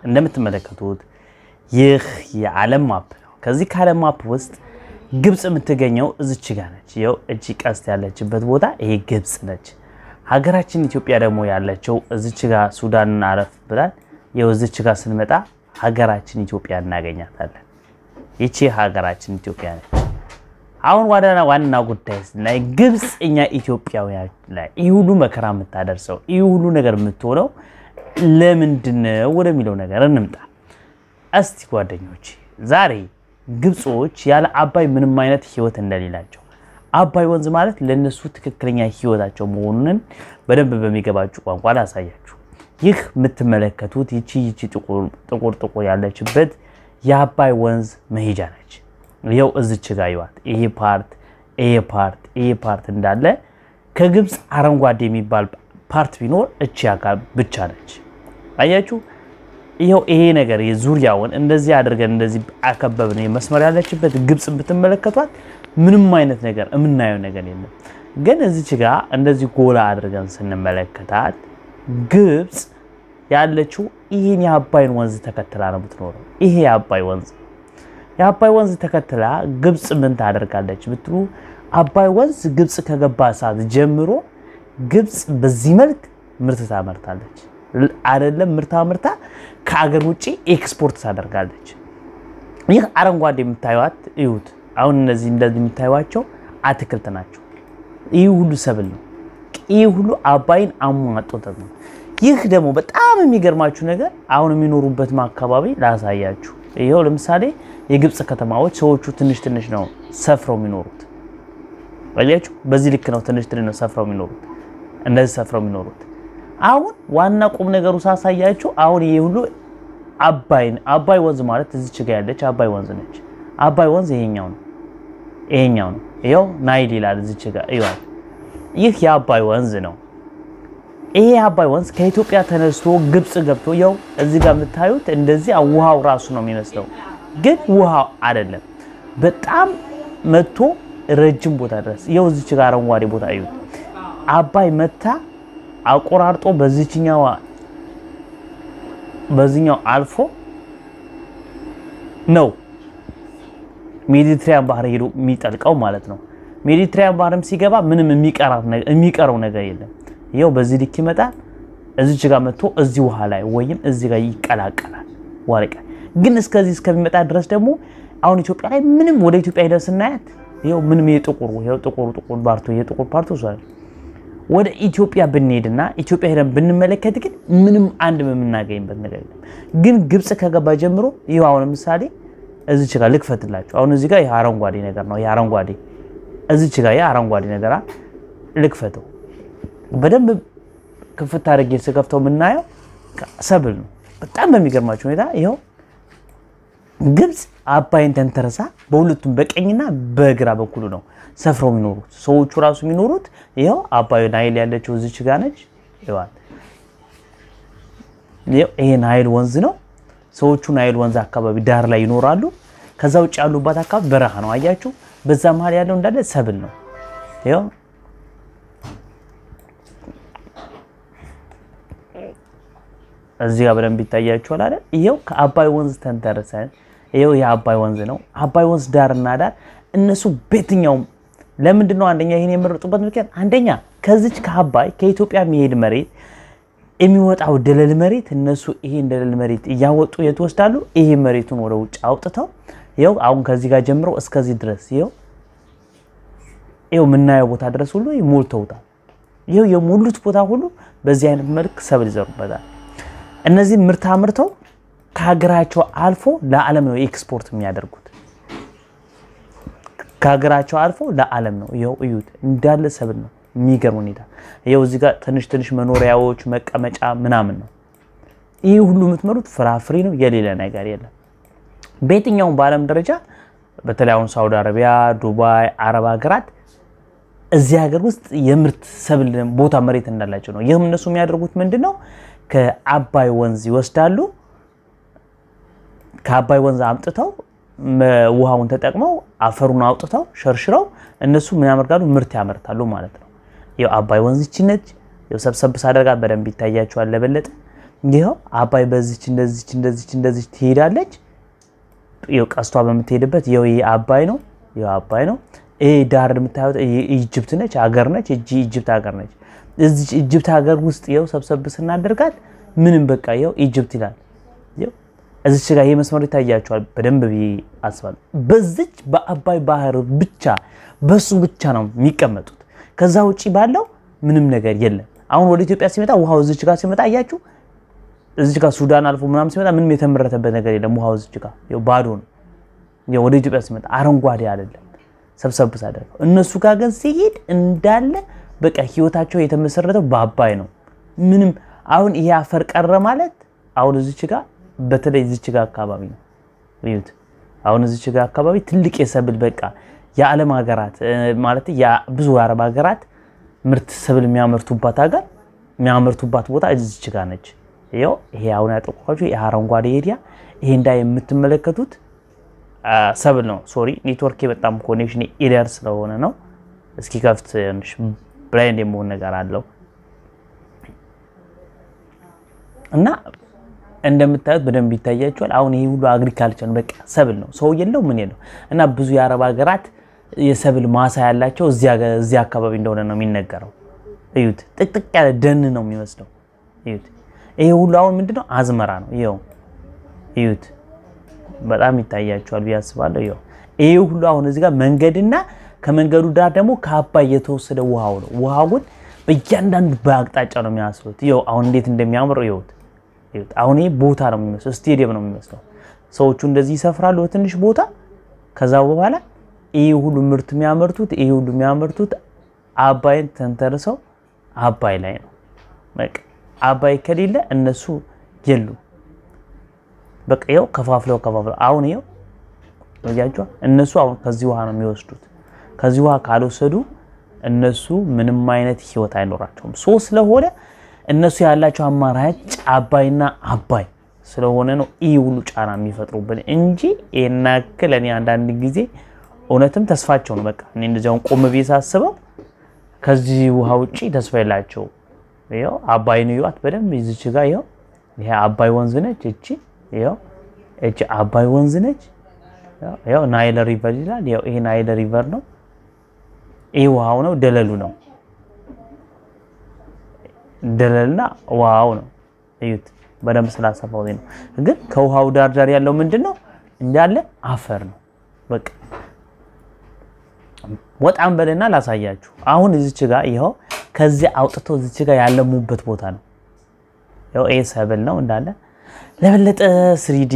እንደምትመለከቱት ይህ የዓለም ማፕ ነው። ከዚህ ከዓለም ማፕ ውስጥ ግብፅ የምትገኘው እዚች ጋ ነች። ይኸው እቺ ቀስት ያለችበት ቦታ ይሄ ግብፅ ነች። ሀገራችን ኢትዮጵያ ደግሞ ያለችው እዚች ጋ ሱዳንን አረፍ ብላል። ይኸው እዚች ጋ ስንመጣ ሀገራችን ኢትዮጵያ እናገኛታለን። ይቺ ሀገራችን ኢትዮጵያ ነች። አሁን ዋና ዋና ጉዳይ ስናይ ግብፅ እኛ ኢትዮጵያውያን ላይ ይህ ሁሉ መከራ የምታደርሰው ይህ ሁሉ ነገር የምትሆነው ለምንድን ነው ወደሚለው ነገር እንምጣ። እስቲ ጓደኞች ዛሬ ግብፆች ያለ አባይ ምንም አይነት ህይወት እንደሌላቸው አባይ ወንዝ ማለት ለእነሱ ትክክለኛ ህይወታቸው መሆኑን በደንብ በሚገባችሁ ቋንቋ ላሳያችሁ። ይህ የምትመለከቱት ይቺ ይቺ ጥቁር ጥቁር ያለችበት የአባይ ወንዝ መሄጃ ነች። ይኸው እዚች ጋ ይዋት ይሄ ፓርት ይሄ ፓርት ይሄ ፓርት እንዳለ ከግብፅ አረንጓዴ የሚባል ፓርት ቢኖር እቺ አካል ብቻ ነች። አያችሁ፣ ይኸው ይሄ ነገር የዙሪያውን እንደዚህ አድርገን እንደዚህ አከበብን። መስመር ያለችበት ግብፅ ብትመለከቷት ምንም አይነት ነገር የምናየው ነገር የለም። ግን እዚች ጋ እንደዚህ ጎላ አድርገን ስንመለከታት ግብፅ ያለችው ይህን የአባይን ወንዝ ተከትላ ነው የምትኖረው። ይሄ የአባይ ወንዝ የአባይ ወንዝ ተከትላ ግብፅ ምን ታደርጋለች ብትሉ አባይ ወንዝ ግብፅ ከገባ ሰዓት ጀምሮ ግብፅ በዚህ መልክ ምርት ታመርታለች። አይደለም ምርታ ምርታ ከአገር ውጭ ኤክስፖርት ታደርጋለች። ይህ አረንጓዴ የምታዩት እዩት። አሁን እነዚህ እንደዚህ የምታዩቸው አትክልት ናቸው። ይህ ሁሉ ሰብል ነው። ይህ ሁሉ አባይን አሟጦት ነው። ይህ ደግሞ በጣም የሚገርማችሁ ነገር አሁን የሚኖሩበት አካባቢ ላሳያችሁ። ይኸው ለምሳሌ የግብፅ ከተማዎች ሰዎቹ ትንሽ ትንሽ ነው ሰፍረው የሚኖሩት። አያችሁ፣ በዚህ ልክ ነው ትንሽ ትንሽ ነው ሰፍረው የሚኖሩት፣ እንደዚህ ሰፍረው የሚኖሩት። አሁን ዋና ቁም ነገሩ ሳሳያችሁ፣ አሁን ይሄ ሁሉ አባይን አባይ ወንዝ ማለት እዚች ጋ ያለች አባይ ወንዝ ነች። አባይ ወንዝ ይሄኛው ነው፣ ይሄኛው ነው። ይኸው ናይል ይላል እዚች ጋ ይዋል። ይህ የአባይ ወንዝ ነው። ይሄ የአባይ ወንዝ ከኢትዮጵያ ተነስቶ ግብፅ ገብቶ ያው እዚህ ጋር የምታዩት እንደዚህ ውሃው ራሱ ነው የሚመስለው፣ ግን ውሃው አይደለም። በጣም መጥቶ ረጅም ቦታ ድረስ ያው እዚች ጋር አረንጓዴ ቦታ እዩት። አባይ መታ አቆራርጦ በዚችኛው በዚህኛው አልፎ ነው ሜዲትሪያን ባህር ሄዶ የሚጠልቀው ማለት ነው። ሜዲትሪያን ባህርም ሲገባ ምንም የሚቀረው ነገር የለም። ይኸው በዚህ ልክ ይመጣል። እዚች ጋር መጥቶ እዚህ ውሃ ላይ ወይም እዚህ ጋር ይቀላቀላል። ዋርቀ ግን እስከዚህ እስከሚመጣ ድረስ ደግሞ አሁን ኢትዮጵያ ላይ ምንም ወደ ኢትዮጵያ ሄደን ስናያት ይኸው ምንም የጥቁሩ ይኸው ጥቁሩ ጥቁር ፓርቱ የጥቁር ፓርቱ ሷል ወደ ኢትዮጵያ ብንሄድና ኢትዮጵያ ሄደን ብንመለከት ግን ምንም አንድ የምናገኝበት ነገር የለም። ግን ግብፅ ከገባ ጀምሮ ይኸው አሁን ለምሳሌ እዚች ጋር ልክፈትላችሁ። አሁን እዚህ ጋር ይሄ አረንጓዴ ነገር ነው። ይሄ አረንጓዴ እዚች ጋር ይሄ አረንጓዴ ነገር ልክፈተው በደንብ ክፍት አድርጌ ስከፍተው የምናየው ሰብል ነው። በጣም በሚገርማቸው ሁኔታ ይኸው ግብፅ አባይን ተንተረሳ በሁለቱም በቀኝና በግራ በኩሉ ነው ሰፍረው የሚኖሩት ሰዎቹ ራሱ የሚኖሩት ይኸው አባይ ናይል ያለችው እዚች ጋ ነች። ይኸዋል ይሄ ናይል ወንዝ ነው። ሰዎቹ ናይል ወንዝ አካባቢ ዳር ላይ ይኖራሉ። ከዛ ውጭ ያሉባት አካባቢ በረሃ ነው። አያችሁ፣ በዛ መሀል ያለው እንዳለ ሰብል ነው። ይኸው እዚህ ጋር በደንብ ይታያችኋል አይደል? ይሄው ከአባይ ወንዝ ተንተርሰን ይሄው የአባይ ወንዝ ነው። አባይ ወንዝ ዳርና ዳር እነሱ በየትኛውም ለምንድን ነው አንደኛ ይሄን የመረጡበት ምክንያት አንደኛ ከዚች ከአባይ ከኢትዮጵያ የሚሄድ መሬት የሚወጣው ደለል መሬት እነሱ ይሄን ደለል መሬት እያወጡ የት ወስዳሉ? ይሄ መሬቱን ወደ ውጭ አውጥተው ይኸው አሁን ከዚህ ጋር ጀምረው እስከዚህ ድረስ ይኸው ይኸው የምናየው ቦታ ድረስ ሁሉ ሞልተውታል። ይኸው የሞሉት ቦታ ሁሉ በዚህ አይነት መልክ ሰብል ይዘሩበታል። እነዚህ ምርት አምርተው ከሀገራቸው አልፎ ለዓለም ነው ኤክስፖርት የሚያደርጉት። ከሀገራቸው አልፎ ለዓለም ነው። ይኸው እዩት እንዳለ ሰብል ነው። የሚገርም ሁኔታ ይኸው እዚህ ጋር ትንሽ ትንሽ መኖሪያዎች መቀመጫ ምናምን ነው። ይህ ሁሉ የምትመሩት ፍራፍሬ ነው። የሌለ ነገር የለም። በየትኛውም በዓለም ደረጃ በተለይ አሁን ሳውዲ አረቢያ፣ ዱባይ፣ አረብ ሀገራት እዚህ ሀገር ውስጥ የምርት ሰብል ቦታ መሬት እንዳላቸው ነው። ይህም እነሱ የሚያደርጉት ምንድን ነው? ከአባይ ወንዝ ይወስዳሉ። ከአባይ ወንዝ አምጥተው ውሃውን ተጠቅመው አፈሩን አውጥተው ሸርሽረው እነሱ ምን ያመርታሉ? ምርት ያመርታሉ ማለት ነው። ይኸው አባይ ወንዝ ይቺ ነች። ይኸው ሰብሰብ ሳደርጋት በደንብ ይታያቸዋል ለበለጠ። ይኸው አባይ በዚች እንደዚች እንደዚች እንደዚች ትሄዳለች። ይኸው ቀስቷ በምትሄድበት ይኸው ይሄ አባይ ነው። ይኸው አባይ ነው። ይሄ ዳር የምታዩት ኢጅፕት ነች፣ ሀገር ነች። እጂ ኢጅፕት ሀገር ነች። እዚች ኢጅፕት ሀገር ውስጥ ይኸው ሰብሰብ ስናደርጋት ምንም በቃ ይኸው ኢጅፕት ይላል። እዚች ጋር ይሄ መስመር ይታያቸዋል በደንብ ብዬ አስባለሁ። በዚች በአባይ ባህር ብቻ በሱ ብቻ ነው የሚቀመጡት። ከዛ ውጭ ባለው ምንም ነገር የለም። አሁን ወደ ኢትዮጵያ ሲመጣ ውሃው እዚች ጋር ሲመጣ አያችሁ፣ እዚች ጋር ሱዳን አልፎ ምናምን ሲመጣ ምንም የተመረተበት ነገር የለም። ውሃው እዚች ጋር ባዶ ነው። ወደ ኢትዮጵያ ሲመጣ አረንጓዴ አይደለም። ሰብሰብ ሳደርገው እነሱ ጋር ግን ሲሄድ እንዳለ በቃ ህይወታቸው የተመሰረተው በአባይ ነው። ምንም አሁን ይሄ አፈር ቀረ ማለት አሁን እዚች ጋር በተለይ እዚች ጋር አካባቢ ነው እዩት። አሁን እዚች ጋር አካባቢ ትልቅ የሰብል በቃ የዓለም ሀገራት ማለት ብዙ የአረብ ሀገራት ምርት ሰብል የሚያመርቱባት ሀገር የሚያመርቱባት ቦታ እዚች ጋር ነች። ይኸው ይሄ አሁን ያጠቋችሁ ይሄ አረንጓዴ ኤሪያ ይሄ እንዳ የምትመለከቱት ሰብል ነው። ሶሪ ኔትወርክ በጣም ኮኔክሽን ኤሪያር ስለሆነ ነው። እስኪ ከፍት ብላይንድ የመሆን ነገር አለው እና እንደምታዩት በደንብ ይታያቸዋል። አሁን ይሄ ሁሉ አግሪካልቸር በቃ ሰብል ነው። ሰው የለው ምን የለው እና ብዙ የአረብ ሀገራት የሰብል ማሳ ያላቸው እዚያ አካባቢ እንደሆነ ነው የሚነገረው። እዩት፣ ጥቅጥቅ ያለ ደን ነው የሚመስለው። እዩት፣ ይሄ ሁሉ አሁን ምንድነው አዝመራ ነው። ይኸው እዩት፣ በጣም ይታያቸዋል ብዬ አስባለሁ። ይኸው ይሄ ሁሉ አሁን እዚህ ጋር መንገድና ከመንገዱ ዳር ደግሞ ከአባይ የተወሰደ ውሃው ነው። ውሃው ግን በእያንዳንዱ በአቅጣጫ ነው የሚያስሉት። ይኸው አሁን እንዴት እንደሚያምር ይኸውት አሁን ይሄ ቦታ ነው የሚመስለው፣ ስቴዲየም ነው የሚመስለው። ሰዎቹ እንደዚህ ይሰፍራሉ በትንሽ ቦታ። ከዛ በኋላ ይሄ ሁሉ ምርት የሚያመርቱት ይሄ ሁሉ የሚያመርቱት አባይን ተንተርሰው አባይ ላይ ነው። በቃ አባይ ከሌለ እነሱ የሉም። በቃ ይኸው ከፋፍለው ከፋፍለው አሁን ይኸው ያጇ እነሱ አሁን ከዚህ ውሃ ነው የሚወስዱት። ከዚህ ውሃ ካልወሰዱ እነሱ ምንም አይነት ህይወት አይኖራቸውም። ሶ ስለሆነ እነሱ ያላቸው አማራጭ አባይና አባይ ስለሆነ ነው ይህ ሁሉ ጫና የሚፈጥሩብን እንጂ ይህን ያክል እኔ አንዳንድ ጊዜ እውነትም ተስፋቸው ነው። በቃ እኔ እንደዚያውን ቆም ብዬ ሳስበው ከዚህ ውሃ ውጭ ተስፋ የላቸው። ይኸው አባይን እዩዋት በደንብ ይዝች ጋር ይኸው ይሄ አባይ ወንዝ ነች። እቺ ይኸው እቺ አባይ ወንዝ ነች። ይኸው ናይል ሪቨር ይላል። ይኸው ይሄ ናይል ሪቨር ነው። ይሄ ውሃው ነው፣ ደለሉ ነው ደለልና ውሃው ነው። እዩት በደንብ ስላሰፋው ነው። ግን ከውሃው ዳር ዳር ያለው ምንድን ነው? እንዳለ አፈር ነው። በቃ ወጣም በልና ላሳያችሁ። አሁን እዚች ጋር ይኸው ከዚህ አውጥተው እዚች ጋር ያለሙበት ቦታ ነው። ይኸው ይሄ ሰብል ነው እንዳለ። ለበለጠ ስሪዲ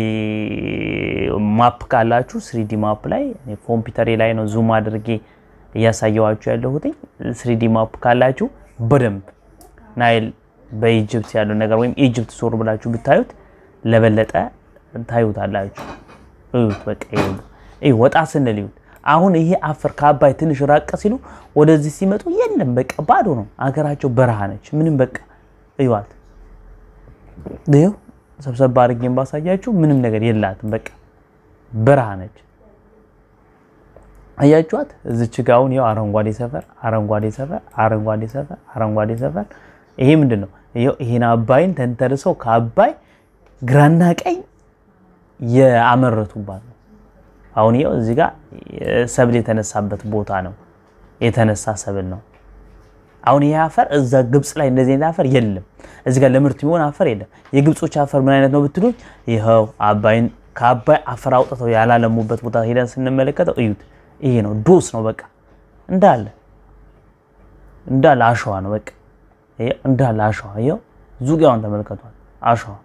ማፕ ካላችሁ ስሪዲ ማፕ ላይ ኮምፒውተሬ ላይ ነው ዙም አድርጌ እያሳየዋችሁ ያለሁት። ስሪዲ ማፕ ካላችሁ በደንብ ናይል በኢጅፕት ያለው ነገር ወይም ኢጅፕት ዞር ብላችሁ ብታዩት ለበለጠ ታዩታላችሁ። እዩት፣ በቃ ይሄ ወጣ ስንል ይዩት። አሁን ይሄ አፈር ከአባይ ትንሽ ራቅ ሲሉ ወደዚህ ሲመጡ የለም፣ በቃ ባዶ ነው። አገራቸው በረሃ ነች። ምንም በቃ እዩዋት። ይኸው ሰብሰብ አድርጌን ባሳያችሁ ምንም ነገር የላትም። በቃ በረሃ ነች። አያችኋት? እዚች ጋ አሁን ይኸው አረንጓዴ ሰፈር፣ አረንጓዴ ሰፈር፣ አረንጓዴ ሰፈር፣ አረንጓዴ ሰፈር ይሄ ምንድን ነው? ይሄን አባይን ተንተርሰው ከአባይ ግራና ቀኝ የአመረቱባት ነው። አሁን ይኸው እዚህ ጋር ሰብል የተነሳበት ቦታ ነው። የተነሳ ሰብል ነው። አሁን ይሄ አፈር እዛ ግብፅ ላይ እንደዚህ አይነት አፈር የለም። እዚህ ጋር ለምርት የሚሆን አፈር የለም። የግብጾች አፈር ምን አይነት ነው ብትሉኝ፣ ይኸው አባይን ከአባይ አፈር አውጥተው ያላለሙበት ቦታ ሄደን ስንመለከተው እዩት። ይሄ ነው ዶስ ነው። በቃ እንዳለ እንዳለ አሸዋ ነው። በቃ እንዳለ አሸዋ ይኸው ዙሪያውን ተመልከቷል። አሸዋ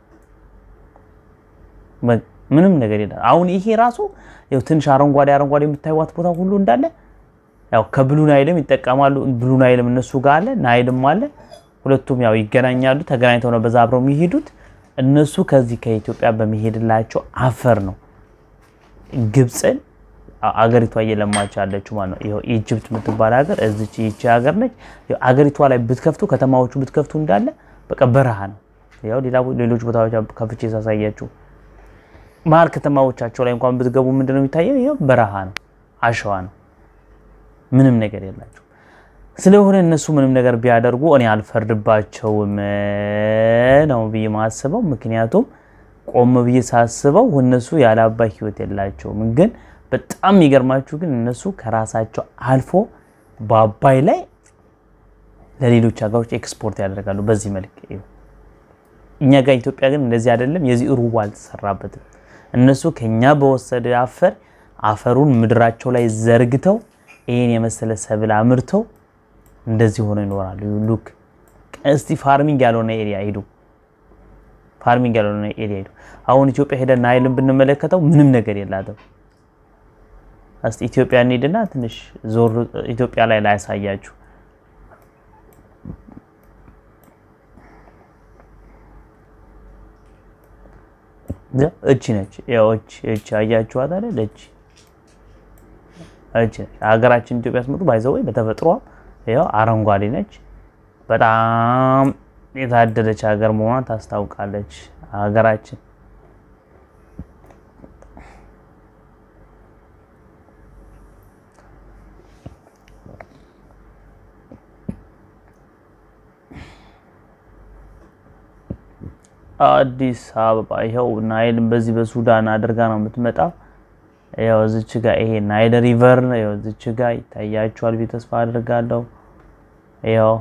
ምንም ነገር የለም። አሁን ይሄ ራሱ ያው ትንሽ አረንጓዴ አረንጓዴ የምታዩት ቦታ ሁሉ እንዳለ ያው ከብሉ ናይልም ይጠቀማሉ። ብሉ ናይልም እነሱ ጋር አለ፣ ናይልም አለ። ሁለቱም ያው ይገናኛሉ። ተገናኝተው ነው በዛ አብረው የሚሄዱት። እነሱ ከዚህ ከኢትዮጵያ በሚሄድላቸው አፈር ነው ግብፅን አገሪቷ እየለማች ያለችው ማለት ነው። ይኸው ኢጅፕት የምትባል ሀገር እዚች ይቺ ሀገር ነች። አገሪቷ ላይ ብትከፍቱ ከተማዎቹ ብትከፍቱ እንዳለ በቃ በረሃ ነው። ያው ሌላ ሌሎች ቦታዎች ከፍቼ ሳሳያችሁ መሀል ከተማዎቻቸው ላይ እንኳን ብትገቡ ምንድነው የሚታየው? ይኸው በረሃ ነው፣ አሸዋ ነው፣ ምንም ነገር የላቸው። ስለሆነ እነሱ ምንም ነገር ቢያደርጉ እኔ አልፈርድባቸውም ነው ብዬ ማስበው። ምክንያቱም ቆም ብዬ ሳስበው እነሱ ያለ አባይ ህይወት የላቸውም። ግን በጣም የሚገርማችሁ ግን እነሱ ከራሳቸው አልፎ በአባይ ላይ ለሌሎች ሀገሮች ኤክስፖርት ያደርጋሉ። በዚህ መልክ እኛ ጋር ኢትዮጵያ ግን እንደዚህ አይደለም። የዚህ ሩቡ አልተሰራበትም። እነሱ ከኛ በወሰደ አፈር አፈሩን ምድራቸው ላይ ዘርግተው ይህን የመሰለ ሰብል አምርተው እንደዚህ ሆነው ይኖራሉ። ሉክ እስቲ ፋርሚንግ ያልሆነ ኤሪያ ሂዱ፣ ፋርሚንግ ያልሆነ ኤሪያ ሂዱ። አሁን ኢትዮጵያ ሄደን ናይልን ብንመለከተው ምንም ነገር የላትም። እስቲ ኢትዮጵያ እንሂድና ትንሽ ዞር ኢትዮጵያ ላይ ላያሳያችሁ እቺ ነች። ያው እቺ እቺ አያችኋት አይደል? እቺ እቺ ነች። ሀገራችን ኢትዮጵያ ስመጡ ባይዘው ወይ በተፈጥሯ ያው አረንጓዴ ነች። በጣም የታደለች ሀገር መሆኗን ታስታውቃለች ሀገራችን። አዲስ አበባ ይኸው ናይልን በዚህ በሱዳን አድርጋ ነው የምትመጣው። ያው እዚች ጋ ይሄ ናይል ሪቨር ነው። ያው እዚች ጋ ይታያችኋል ብዬ ተስፋ አድርጋለሁ። ያው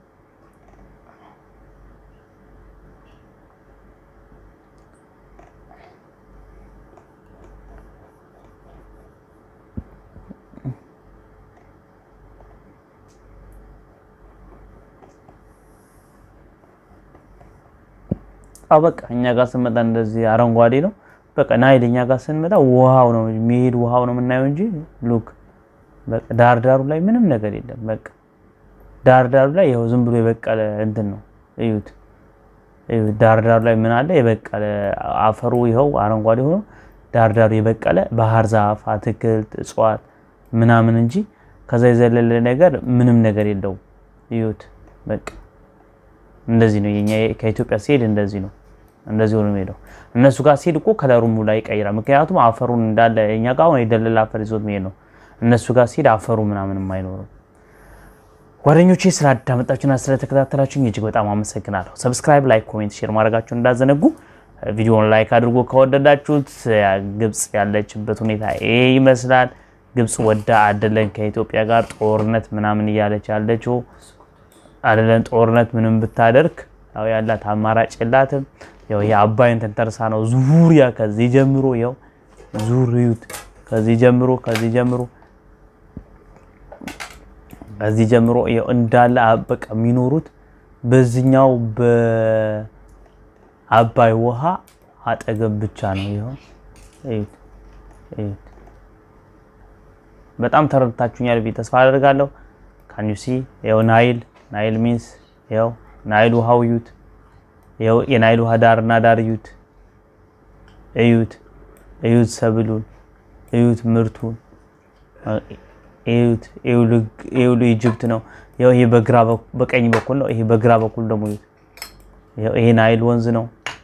በቃ እኛ ጋር ስንመጣ እንደዚህ አረንጓዴ ነው። በቃ ናይል እኛ ጋር ስንመጣ ውሃው ነው የሚሄድ ውሃው ነው የምናየው እንጂ ሉክ በቃ ዳር ዳሩ ላይ ምንም ነገር የለም። በቃ ዳር ዳሩ ላይ ይኸው ዝም ብሎ የበቀለ እንትን ነው። እዩት፣ እዩት። ዳር ዳሩ ላይ ምን አለ? የበቀለ አፈሩ ይኸው አረንጓዴ ሆኖ ዳር ዳሩ የበቀለ ባህር ዛፍ፣ አትክልት፣ እጽዋት ምናምን እንጂ ከዛ የዘለለ ነገር ምንም ነገር የለውም። እዩት በቃ እንደዚህ ነው የኛ ከኢትዮጵያ ሲሄድ እንደዚህ ነው። እንደዚህ ሆኖ የሚሄደው እነሱ ጋር ሲሄድ እኮ ከለሩም ላይ ይቀይራል። ምክንያቱም አፈሩን እንዳለ እኛ ጋር አሁን የደለለ አፈር ይዞት የሚሄድ ነው። እነሱ ጋር ሲሄድ አፈሩ ምናምንም አይኖርም። ጓደኞቼ ስላዳመጣችሁና ስለተከታተላችሁኝ እጅግ በጣም አመሰግናለሁ። ሰብስክራይብ፣ ላይክ፣ ኮሜንት፣ ሼር ማድረጋችሁን እንዳዘነጉ። ቪዲዮውን ላይክ አድርጎ ከወደዳችሁት ግብጽ ያለችበት ሁኔታ ይሄ ይመስላል። ግብጽ ወዳ አይደለን ከኢትዮጵያ ጋር ጦርነት ምናምን እያለች ያለችው አይደለም ጦርነት ምንም ብታደርግ ያው ያላት አማራጭ የላትም። ያው የአባይን ተንተርሳ ነው ዙሪያ ከዚህ ጀምሮ ያው ዙሪዩት ከዚህ ጀምሮ ከዚህ ጀምሮ ከዚህ ጀምሮ ያው እንዳለ በቃ የሚኖሩት በዚህኛው በአባይ ውሃ አጠገብ ብቻ ነው። ይኸው እዩት እዩት። በጣም ተረድታችሁኛል ብዬ ተስፋ አደርጋለሁ። ካንዩሲ ያው ናይል ናይል ሚንስ ያው ናይል ውሃው እዩት። ያው የናይል ውሃ ዳርና ዳር እዩት እዩት እዩት ሰብሉን እዩት ምርቱን እዩት። ይኸውልህ ኢጅፕት ነው። ያው ይሄ በግራ በቀኝ በኩል ነው። ይሄ በግራ በኩል ደግሞ እዩት። ያው ይሄ ናይል ወንዝ ነው።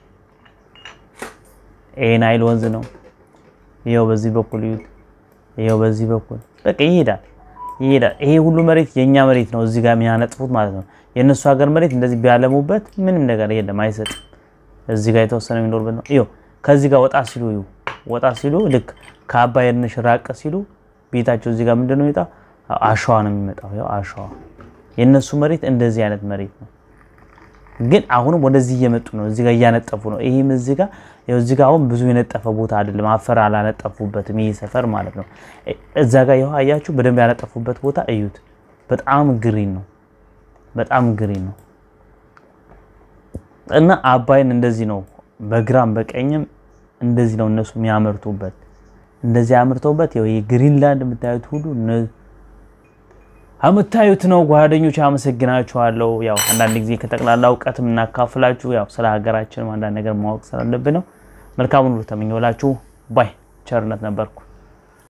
ይሄ ናይል ወንዝ ነው። ያው በዚህ በኩል እዩት። ያው በዚህ በኩል በቃ ይሄዳል ይሄዳል። ይሄ ሁሉ መሬት የኛ መሬት ነው። እዚህ ጋር የሚያነጥፉት ማለት ነው። የእነሱ ሀገር መሬት እንደዚህ ቢያለሙበት ምንም ነገር የለም፣ አይሰጥም። እዚህ ጋር የተወሰነ የሚኖርበት ነው። ይኸው ከዚህ ጋር ወጣ ሲሉ ይኸው ወጣ ሲሉ ልክ ከአባይ ትንሽ ራቅ ሲሉ ቤታቸው እዚህ ጋር ምንድን ነው የሚመጣው? አሸዋ ነው የሚመጣው። ያው አሸዋ የእነሱ መሬት እንደዚህ አይነት መሬት ነው። ግን አሁንም ወደዚህ እየመጡ ነው። እዚህ ጋር እያነጠፉ ነው። ይህም እዚህ ጋር ያው እዚህ ጋር አሁን ብዙ የነጠፈ ቦታ አይደለም። አፈር አላነጠፉበትም። ይሄ ሰፈር ማለት ነው። እዛ ጋር ይኸው አያችሁ፣ በደንብ ያነጠፉበት ቦታ እዩት። በጣም ግሪን ነው። በጣም ግሪን ነው እና አባይን እንደዚህ ነው። በግራም በቀኝም እንደዚህ ነው እነሱ የሚያመርቱበት። እንደዚህ አምርተውበት ይኸው የግሪንላንድ የምታዩት ሁሉ የምታዩት ነው። ጓደኞች አመሰግናችኋለሁ። ያው አንዳንድ ጊዜ ከጠቅላላ እውቀትም እናካፍላችሁ ያው ስለ ሀገራችንም አንዳንድ ነገር ማወቅ ስላለብን ነው። መልካሙን ሁሉ ተመኘሁላችሁ። ባይ ቸርነት ነበርኩ።